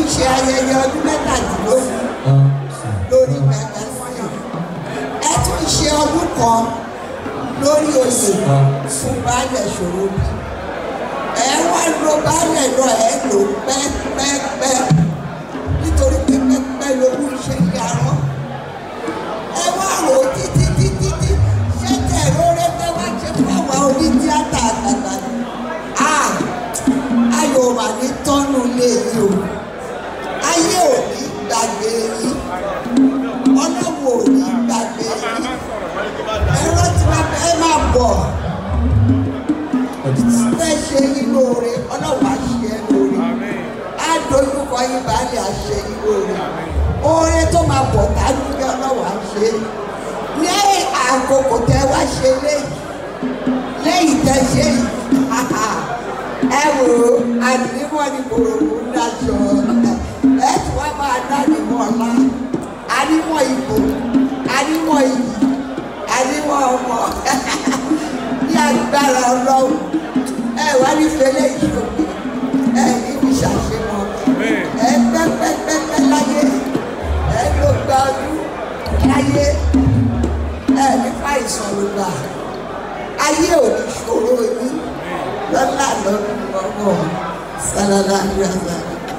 tún ṣe ayẹyẹ ọdún mẹ́tàdínlógún lórí gbẹgbẹ fún yìí ẹ tún ṣe ọdún kan lórí oyè fún baálẹ̀ ṣòro bí ẹ wá lo baálẹ̀ lọ ẹ lò pẹ́pẹ́pẹ́ nítorí pé pẹ́pẹ́ lógún ṣe ń yarọ́ ẹ wá rò ó títí títí tí ṣé tẹ̀ lóore pé wá ṣe fún àwa oní tíátà àgbàgbà ni ayọ̀ wà ní tọ́nú lé yìí o ayé ò ní gbàgbé yìí ọlọ́wọ́ ò ní gbàgbé yìí ẹ̀rọ tí wọ́n fẹ́ máa bọ̀ fẹ́ ṣe yín lóore ọlọ́wọ́ á ṣe é lóore á dojúkọ yín baálé á ṣe yín lóore oore tó máa bọ̀ dájú bí ọlọ́wọ́ á ṣe é lẹ́yìn àkókò tẹ wá ṣe léyìí lẹ́yìn tẹ ṣe yìí ẹ wò ó àdìmọ́ ni kòròkò ń dájọ́ ẹ tí wọ́n máa dá nìmọ̀ ọ̀la àdìmọ̀ ìbò àdìmọ̀ iyì àdìmọ̀ ọmọ ní agbára ọlọ́run ẹ wá ní fẹlẹ́ ìṣòro ẹ níbi ṣàṣemọ ẹ pẹ́pẹ́pẹ́pẹ́ láyé ẹ ló gba ọdún láyé ẹ nípa ìsọ̀rọ̀ ayé ò ní ṣòro yín lọ́la lọ́dún lọ́wọ́ sálálá yàrá.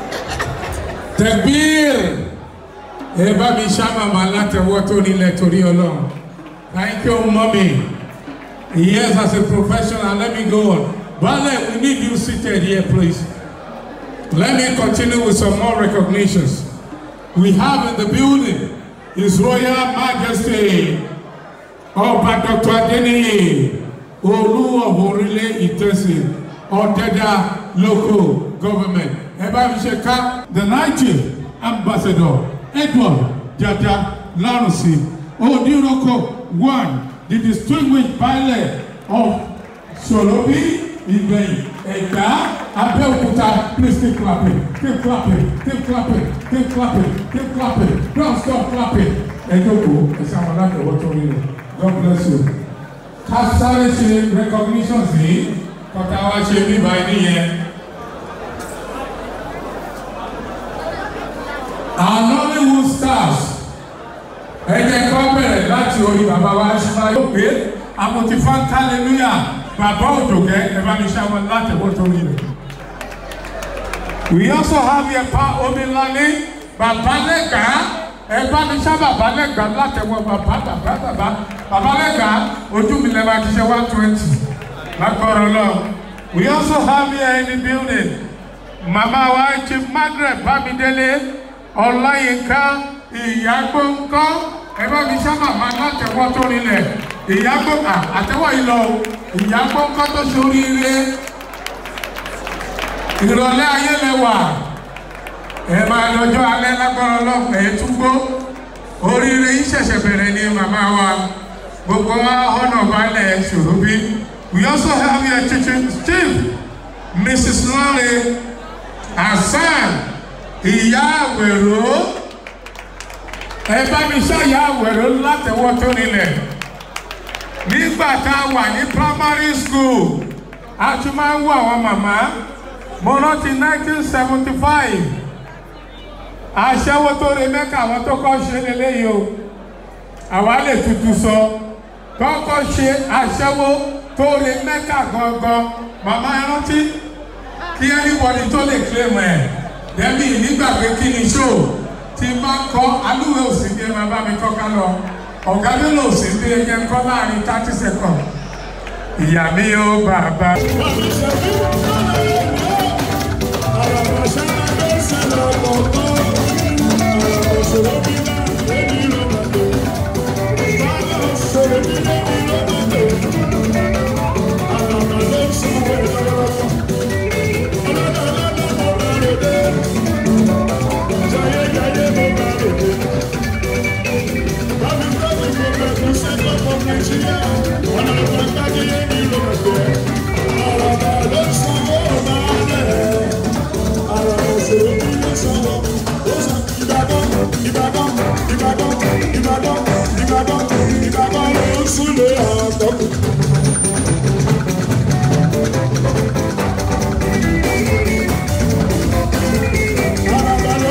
Tẹ̀gbír ẹ bá mi ṣá màmá látẹ̀wọ́ tó nílẹ̀ torí ọlọ́run. Thank you mommy. Yes as a professional let me go on. Bale we need you seated here please. Let me continue with some more recognitions. We have in the building His Royal Majesty Ọba Dr. Adeniyi. Olú of Orílẹ̀ Ìtẹ̀sí Ọ̀dẹ́dà local government. Ẹ bá mi ṣe ká the Niger ambassador Edward Jada Larusi Odiroko one the distinguished pilot of Solobi Ìgbẹ̀yìn Ẹ̀gbá Abẹ́òkúta please keep clapping keep clapping keep clapping keep clapping keep clapping don't stop clapping. Ẹ jókòó ẹ ṣe àwọn aláǹdẹ̀wọ́ tó rí rẹ̀ God bless you ká sáré ṣe recognition sí kọta wá ṣe bíbá ẹni yẹn. Our Nollywood stars ẹ jẹ́ kó bẹ̀rẹ̀ láti orí bàbá wa ṣùgbọ́n yóò pé àmọ̀tí fáńtà hallelujah bàbá òjòkẹ́ ẹ bá mi ṣe àwọn láti wọ́n tó rí rẹ̀. We also have here pa Omilani bàbá lẹ́gàá ẹ bá mi ṣá bàbá lẹ́gbàá látẹ̀wọ́ bàbá bàbá bàbá bàbá lẹ́gbàá ojú mi lẹ́wà kí ṣe one twenty lágbọ́rọ̀ lọ. we also have here in the building mama wa chief margaret bámidélé ọláyínká ìyàgbọ́nkọ́ ẹ bá mi ṣá màmá látẹ̀wọ́ tó rinlẹ̀ ìyàgbọ́ àtẹ̀wọ́ yìí lọ ìyàgbọ́nkọ́ tó ṣoríire ìrọ̀lẹ́ ayé lẹ́wà ẹ máa lọ́jọ́ alẹ́ lágbára ọlọ́pàá ẹ tún gbó oríire yìí ṣẹ̀ṣẹ̀ bẹ̀rẹ̀ ní màmá wa gbogbo wa ọ̀nà balẹ̀ ṣòro bí we also have your chief chief mrs lore hasan ìyá àwẹ̀rọ ẹ bá mi ṣàyà àwẹ̀rọ látẹ̀wọ́ tó nílẹ̀ nígbà tá a wà ní primary school a tún máa ń wọ àwọn màmá mo rántí nineteen seventy five aṣẹ́wó tó re mẹ́ka àwọn tó kọ́ ṣe lélẹ́yìí o àwa lè tutù sọ kọ́kọ́ ṣe aṣẹ́wó tó re mẹ́ka gangan màmá ẹ rántí kí anybody tó lè claim ẹ̀ dẹ́bí nígbàgbé kí ni show tí n bá kọ́ alúwẹ̀ òsì bí ẹ máa bá mi kọ́ká lọ ọ̀gá mélòó òsì bí ẹ jẹ́ ń kọ́ láàrin thirty seconds ìyá mi ó bàbá. Ìbàdàn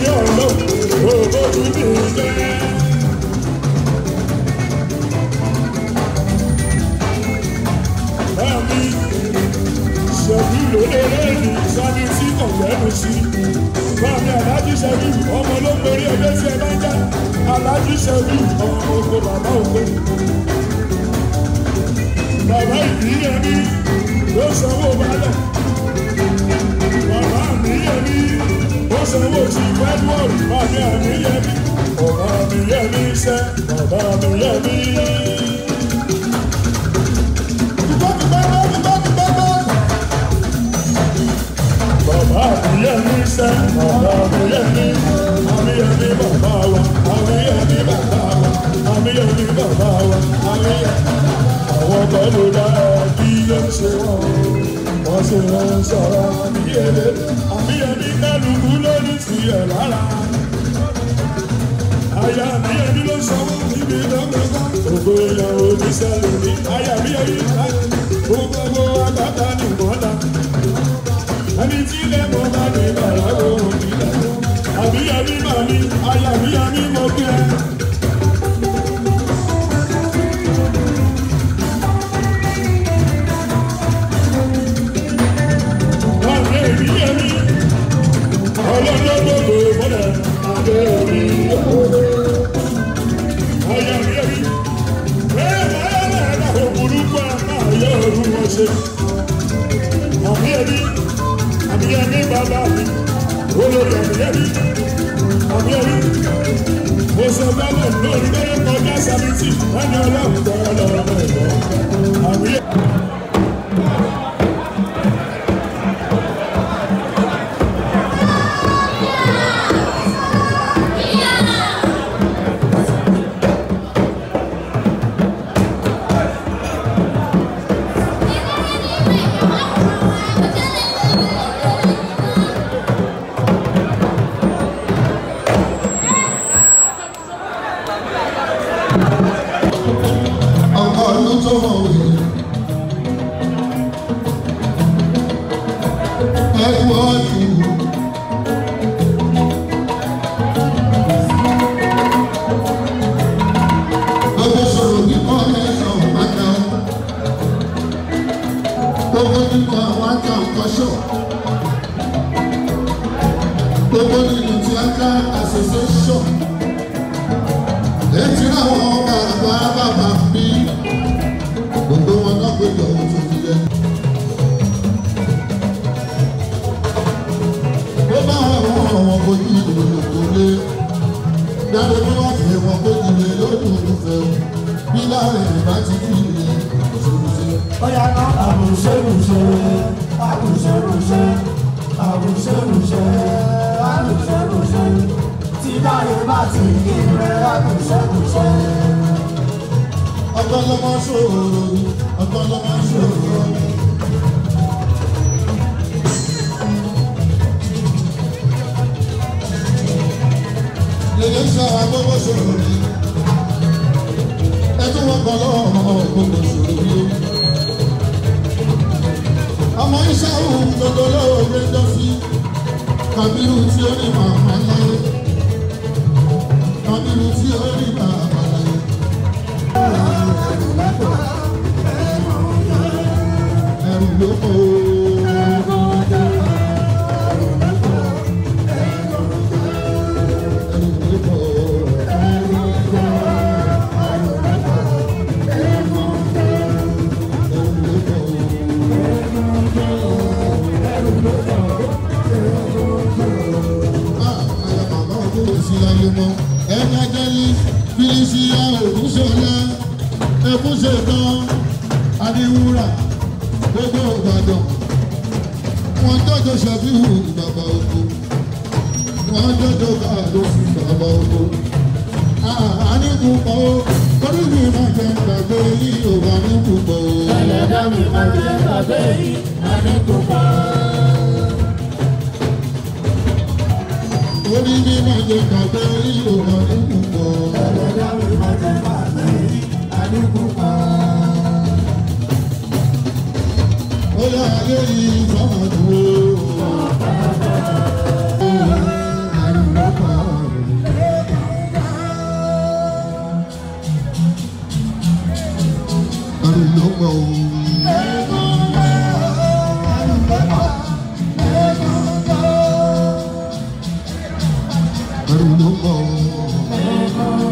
sí ọ̀rọ̀ òbójú mi jẹ́. Bámi ṣẹ̀bí lólèrè ní sani tí kò lẹ́nu sí. Bámi Aláàjì ṣẹ̀bí ọmọ ló borí ẹgbẹ́ tí ẹ bá ń já. Aláàjì ṣẹ̀bí ọmọ oko bàbá oko. Bàbá ìbílẹ̀ mi ló sanwó balẹ̀. Bàbá mi yẹ mi ó sanwó sí Edward. Bàbá mi yẹ mi. Bàbá mi yẹ mi sẹ́. Bàbá mi yẹ mi. Bàbá mi yẹ mi sẹ́, bàbá mi yẹ mi, àmì yẹ mi bàbá wa, àmì yẹ mi bàbá wa, àmì yẹ mi bàbá wa, àmì yẹ mi. Àwọn kan ló dá kí ló ń ṣe wọ́n, wọ́n sì ń sọ̀rọ̀ àmì yẹ mi, àmì yẹ mi kálukú lórí tiẹ̀ lára. Aya mi yẹ mi ló sanwó níbi lọ́gbẹ̀gbọ́n. Ògo ìyàwó mi sẹ́lẹ̀ ní. Aya mi yẹ mi láti gbogbo àgbàtà ní mọ́lá ẹni tí ilé mọ bá ní bàrà òun nílẹ̀ àbíyàmí màmí ayàbíyàmí mọ bí ẹ. Àgbẹ̀ ìbíyàmí ọlọ́dọ́gbọ̀gbọ̀ mọ́lẹ̀ àgbẹ̀ orí ọ̀rọ̀ ayàbíyàmí bẹ́ẹ̀ báyọ̀ lẹ́ẹ̀dá òkúrúkú àmà yọ̀ ọ̀rùn wọn ṣe. Àbíyàmí àbíyẹmí bàbá mi olórí àbíyẹmí àbíyẹmí mo sọ gbọ́dọ̀ lórí lórí kọjá sábìtì ẹni ọlọ́run tọrọ lọ́wọ́ ẹ̀gbọ́n àbíyẹmí. ọkọ ọdún tó mọ̀ wí. ẹkú ọdún. gbogbo sọ̀rọ̀ kíkọ́ ẹ̀sán pátá. gbogbo nínú àwọn àjà ọ̀kọ́ṣọ́. gbogbo nínú tíátà association ètí àwọn bàbá bàbá bí gbogbo wọn náà péjọ ohun tó fi yẹ. ó bá àwọn ọmọ kojú ìròyìn kò lé dáre bí wọ́n fi wọn kojú lé lódùn tó fẹ́ o bí láàrin ìbá ti fi lè ṣòwòṣe. Oya ná àbùṣebùṣe, àbùṣebùṣe, àbùṣebùṣe, àbùṣebùṣe. Tí dáre bá ti kí rẹ̀ àbùṣebùṣe. ọgbọ́n ló máa ń ṣòro ni ọgbọ́n ló máa ń ṣòro ni. lèyẹ sọ agbógbó ṣòro ni ẹtún wọn kọ lọ́wọ́ ọmọ gbogbo ṣòro ni. ọmọ iṣẹ́ òun gbogbo lọ́wọ́ gbé dọ́sí kàbírù tí ó ní màmá láyé kàbírù tí ó ní màmá láyé. ẹrù ló kọ́ o. ẹrù ló kọ́ o. ẹrù ló kọ́ o. Ah, àyà màmá ọdún kò sí láyé mọ́. ẹ̀ka jẹ́lí fílísì ògúnṣọlá ẹ̀kúnṣẹ̀tàn adéwúrà gbogbo ìbàdàn wọn jọjọ ṣàfihàn bàbá oko wọn jọjọ káàdó fún bàbá oko àníkù pọ̀ ó torí mi máa jẹ gbàgbé yìí ò wà níkù pọ̀ ó. Ẹlẹ́dàá mi máa jẹ́ bàbá yìí, àdínkù pa. torí mi máa jẹ gbàgbé yìí ò wà níkù pọ̀ ó. Ẹlẹ́dàá mi máa jẹ́ bàbá yìí, àdínkù pa. ó yà ayé yìí fọmọ dúró. Àdínkù ló mọ̀ o. ẹrù ló mọ̀ o.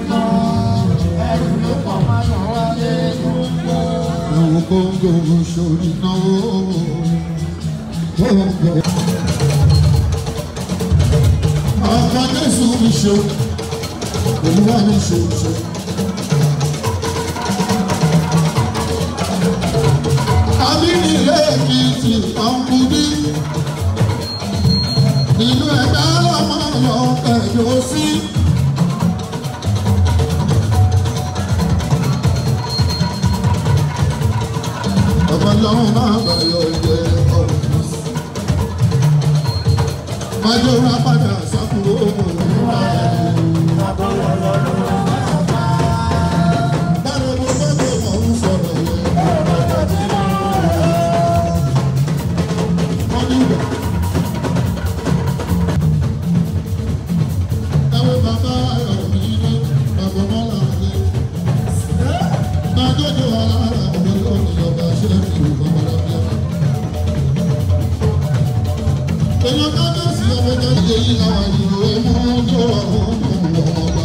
ẹ̀wọ̀n kóńgò sórí náà kóńgò. ọkọ jésù mi ṣe olúwa mi ṣe ṣe. àbíní lẹ́ẹ̀kìtì ọ̀nkùnrin ìlú ẹ̀dá lọ́mọ lọ ẹ̀yọ́ sí. ọba lọ́run máa bẹ̀rẹ̀ ọ̀jẹ̀ ọ̀hún. májò rà padà sákúrò òun. báwo mo fẹ́ kó mọ̀ ń sọ̀rọ̀ yẹn. wọ́n ní ìgbà. Ẹ̀wọ̀n bàbá ayọ̀ mi ní bàbá mọ́lá ní. Májòjò alára mi lónìí ọba ṣe ń fi ìgbọ̀nmọ́lá bí ọ. Èèyàn kábíyèsí ọmọ jẹ́ ìdè yìí làwọn ìwé mú tó àwọn ọmọ ọba.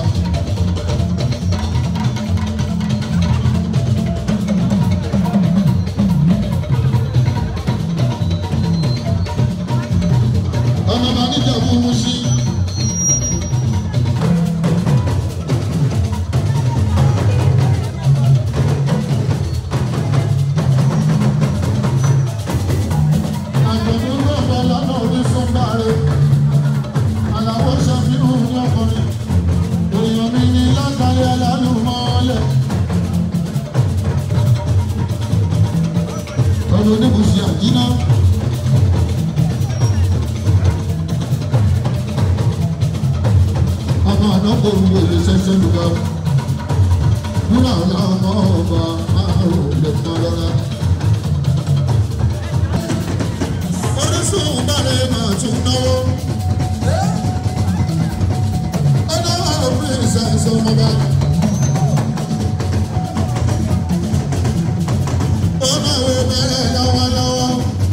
Ọmọ bá níjà fún mú sí. Àjọ̀dún náà bọ̀ lọ́nà oníṣun báre. Àlàó ṣàfihàn ní ọkùnrin. Èèyàn mi ní lágbàáyé alálùmọ́ọ́lẹ̀. Ọ̀rọ̀ oníbùsì àjínà. Ọmọ àná kò ń wèlé ṣẹ́ṣẹ́ lùgbà. Wúrà ọ̀la ọmọ ọba máa rò lè tán lọ́la. orísun bàrẹ̀ máa tún náwó. ọ̀dọ́ princess ọmọba. ó náwó bẹ̀rẹ̀ lọ́wọ́lọ́wọ́.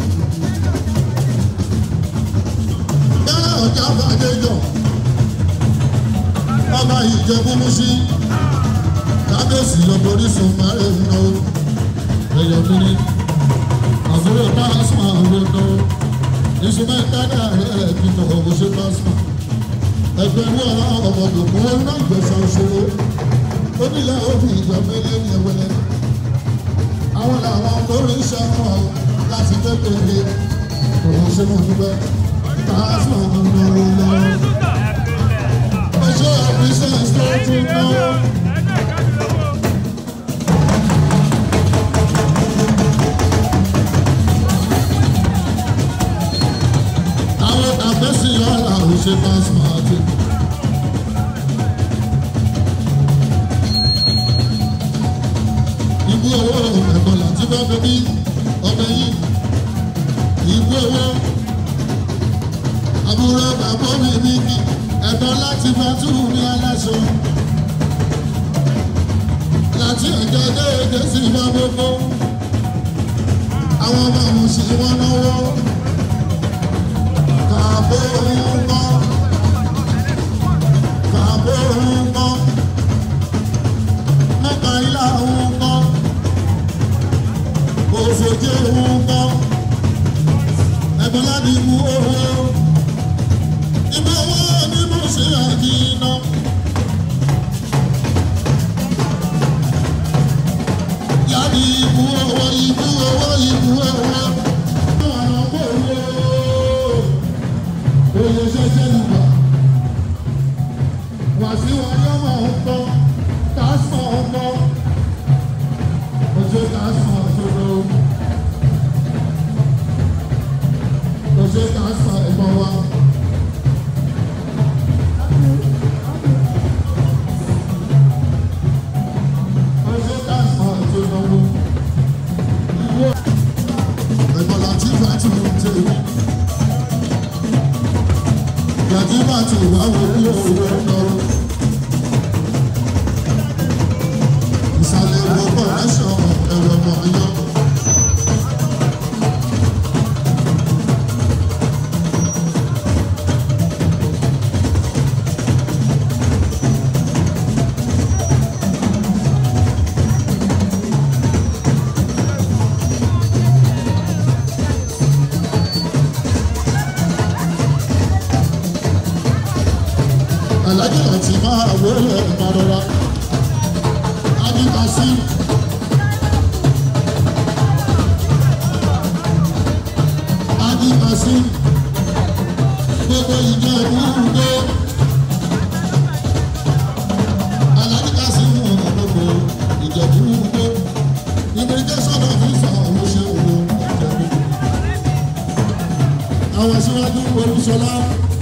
bẹ́ẹ̀ ọ̀já bàdéjọ́. ọba ìjẹ̀bú musi. kábíyèsí ọ̀pọ̀ orísun bàrẹ̀ náwó. ẹ̀yọ̀ kiri àbúrò pásmà lọ́dọ̀ ìṣúná ìtajà rẹ̀ kìtọ̀ ọ̀bùṣe pásmà ẹgbẹ̀rún ọ̀rọ̀ ọmọdé kún wọn náà gbẹ̀sán ṣòro ó nílẹ̀ òbí ìjọ mẹ́lẹ́ ní ẹwẹ́lẹ́ àwọn làwọn lórí iṣẹ́ wọn láti kékeré òun ṣe mọ̀ níbẹ̀ pásmà lọ́dọ̀ lọ́wọ́ ọjọ́ àbíṣẹ́ tó tún náwó. àwọn àfẹ́sí ọ̀la ò ṣe pásímọ́tì. Ibú owó ẹ̀gbọ́n láti bá bẹbí ọbẹ̀ yìí. Ibú owó àbúrò bàbá mi níbi ẹ̀gbọ́n láti bá túwú ní aláṣọ. Láti ọjọ́ déédé sí bá gbogbo. Àwọn ọmọ àwọn sì wọ́n náwó Yàrá ìbú owó ìbú owó ìbú owó. Àwọn ọmọ òwò. Oye ṣẹṣẹ ni alájí láti máa wọlé ìmọ̀rọ̀ra ajíkà sí. ajíkà sí gbogbo ìjọ ìwúrúdé alájí ká sí mú gbogbo ìjọ ìwúrúdé immigration officer ló ṣe wò ìjọba àwọn aṣíwájú olúṣọlá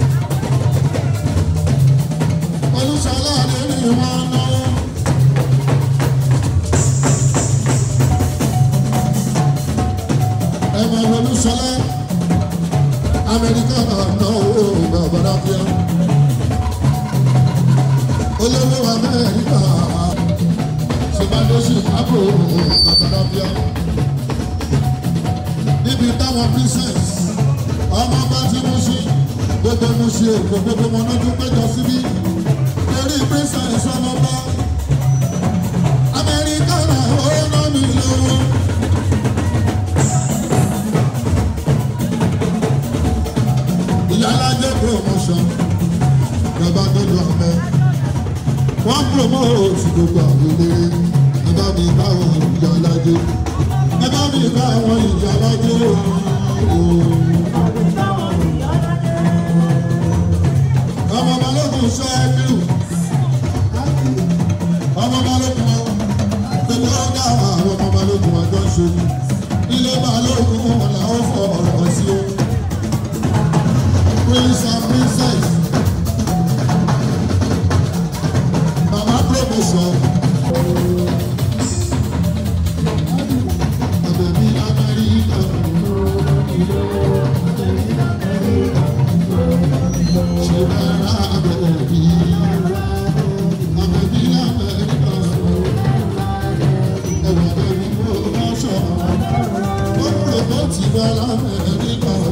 olúṣọlá lórí wọn náwó. ẹ máa wọ olúṣọlá amẹ́ríkà náwó bàbá bíà olówó amẹ́ríkà ṣèbádé chicago bàbá bíà níbi táwọn princess ọmọ bá ti mú sí gbogbo mú sí èkó gbogbo wọn lójú péjọ síbí lórí princess ọmọ bá amẹ́ríkà náà ó ná mi lówó. ìyálàjẹ promotion bàbá gbẹdọ ọmọ wọn promote gbogbo àwọn eléré ẹ bá mi bá wọn ìyálàjẹ ẹ bá mi bá wọn ìyálàjẹ ooo. ọmọ balógun sọ ẹbíù ọmọ balógun gbogbo ọgá àwọn ọmọ balógun ọjọ́ ṣe ilé balógun làwọn fọ ọ̀rọ̀ sí o prince and princess mama promotion abẹ̀bí amẹ́ríkà ṣe bára abẹ̀bí abẹ̀bí amẹ́ríkà ẹ̀wọ̀n abẹ̀bí promotion wọ́n promote ìwà lamẹ́ríkà o.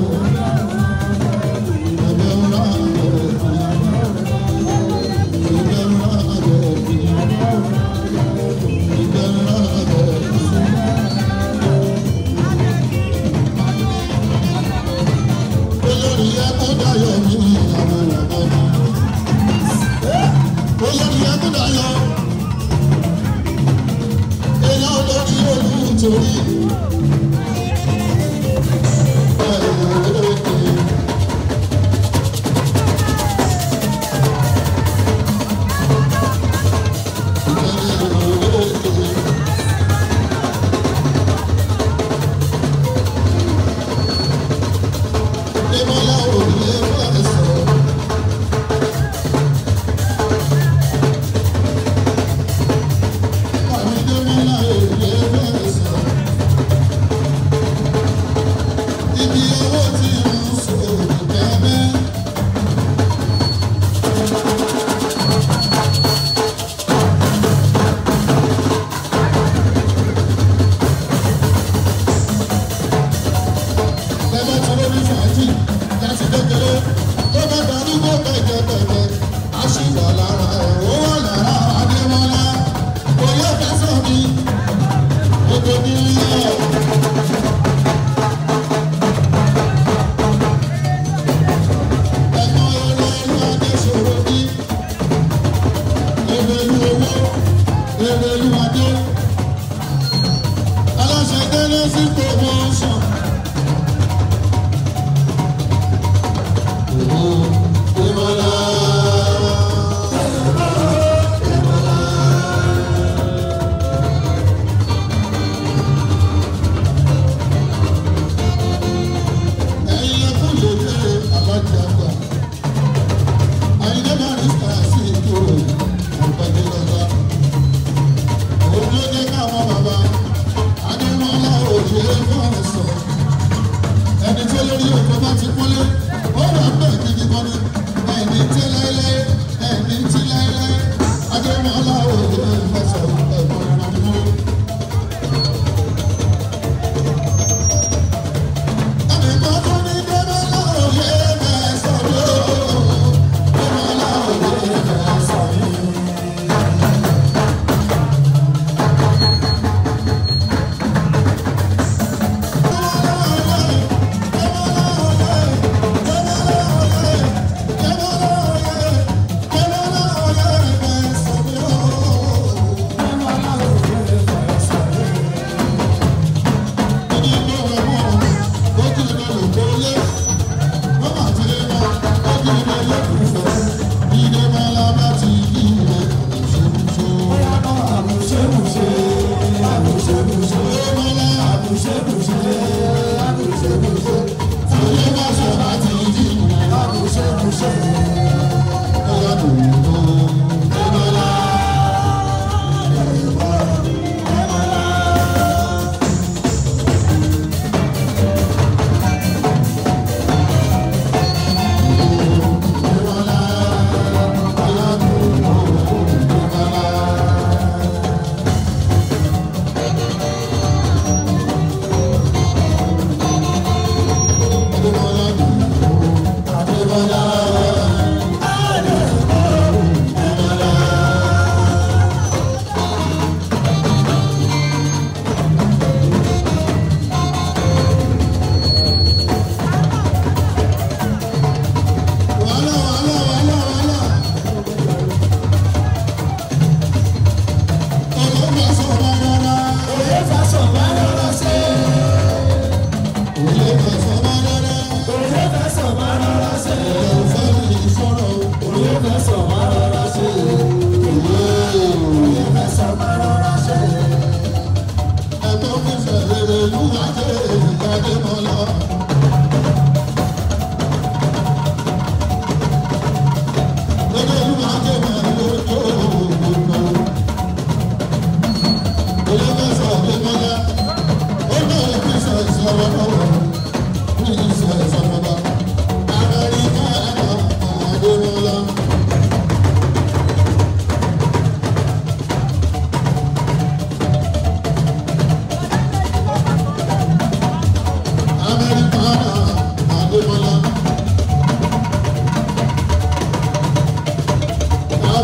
ẹni tó lórí òkú bá ti kúnlé ó wà bẹ́ẹ̀ gidi gan ni ẹni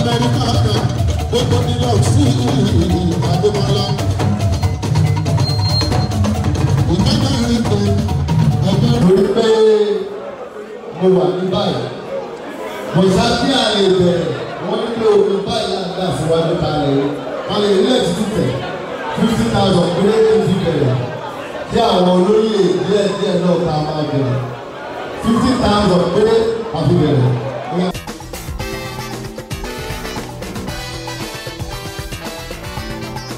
amẹ́ríkà kan gbogbo new york sí adémọlá. ìjọba rí pé ẹgbẹ́ torí pé mo wà ní báyìí mo sábí àlè bẹ̀rẹ̀ wọ́n ní pé omi báyìí láti dá síwájú kalẹ̀ o wọ́n lè rí ẹ̀sìn títẹ̀ fifty thousand péré tó ti bẹ̀rẹ̀ tí àwọn olóyè díẹ̀ díẹ̀ náà ká máa bẹ̀rẹ̀ fifty thousand péré àfi bẹ̀rẹ̀